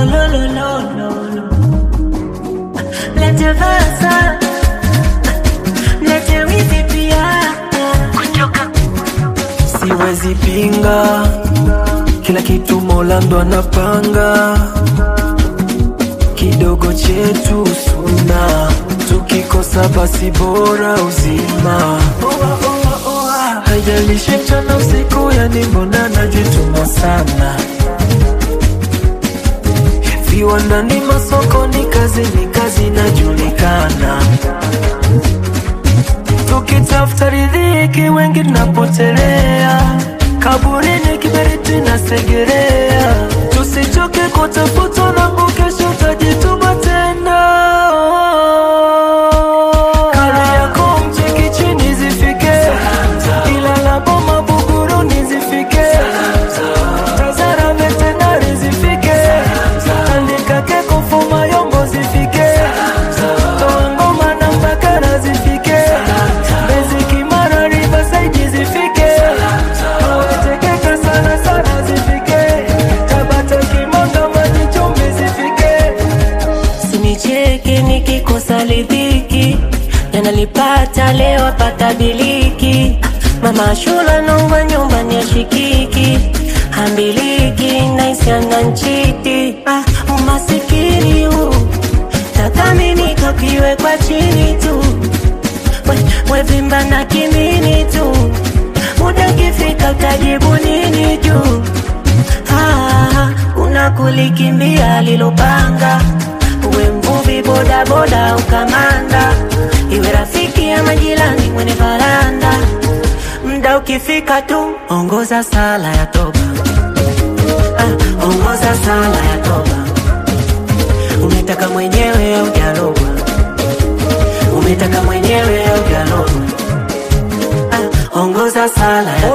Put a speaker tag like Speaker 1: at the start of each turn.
Speaker 1: lo, lo, lo, lo, lo. Lete versa, lete wizi pia.
Speaker 2: siwezi pinga, kila kitu Mola ndo anapanga, kidogo chetu suna, tukikosa basi bora uzima. Haijalishi mchana usiku, yani mbona najituma sana viwandani, masokoni, kazini, kazi inajulikana tukitafuta riziki wengi tunapotelea kaburini, kiberiti na segerea. Tusichoke kutafuta nangu, kesho utajituma tena. Kali yako mcheki chini zifike, ila la boma Buguruni zifike, Tazara veterinary zifike, andika keko fuma yombo zifike, toa ngoma na mbakara zifike, Mbezi Kimara Riverside zifike, Wetekeke sana sana zifike, Tabata Kimanga Maji Chumbi zifike.
Speaker 1: Sinicheke nikikosa lidhiki, yanalipata leo apata biliki. Mama shula nongwa nyumbani ashikiki, hambiliki naisiana nchiti. Ah, umasikini huu tathamini kakiwe kwa chini tu, we, wevimba na kimini tu, muda kifika utajibu nini juu Ah, kuna kulikimbia lilopanga, uwe mvuvi bodaboda ukamanda, iwe rafiki ya majirani mwenye varanda. Mda ukifika tu ongoza sala ya toba, ah, ongoza sala ya toba. Umetaka mwenyewe au jalogwa, umetaka mwenyewe au jalogwa, ah, ongoza sala ya